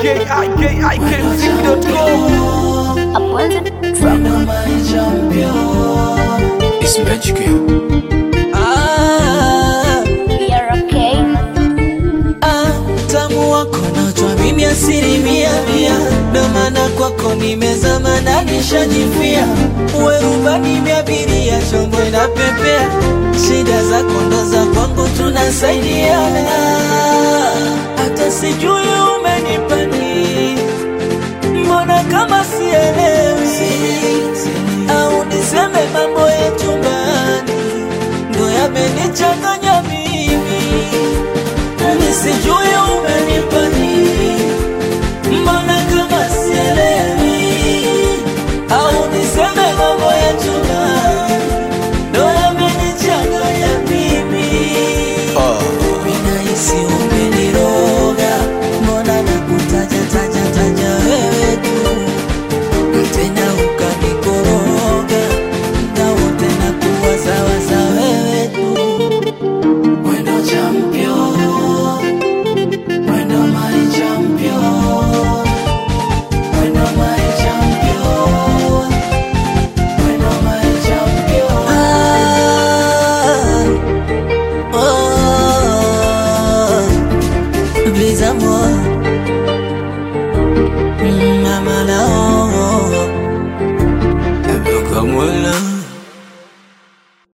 ikikmziki.com It's magic. Ah, ah, tamu wako najua mimi asilimia mia, ndo maana kwako nimezama na nishajifia. Uwe rubani miabiria, chombo inapepea, shida zako ndo za kwangu, tunasaidiana. Hata sijui umenipa nini, mbona kama sielewi, au niseme mambo ya chumbani ndo yamenichanganya mimi, nami sijui umenipa nini, mbona kama sielewi, au niseme mambo ya chumbani ndo yamenichanganya mimi. Ninahisi umeniroga, mbona nakutaja taja taja wewe tu tena ukanikoroga na wote na kuwa sawa sawa wewe tu Wendo champion Wendo my champion Wendo my champion Wendo my champion Ah Oh Vis-à-moi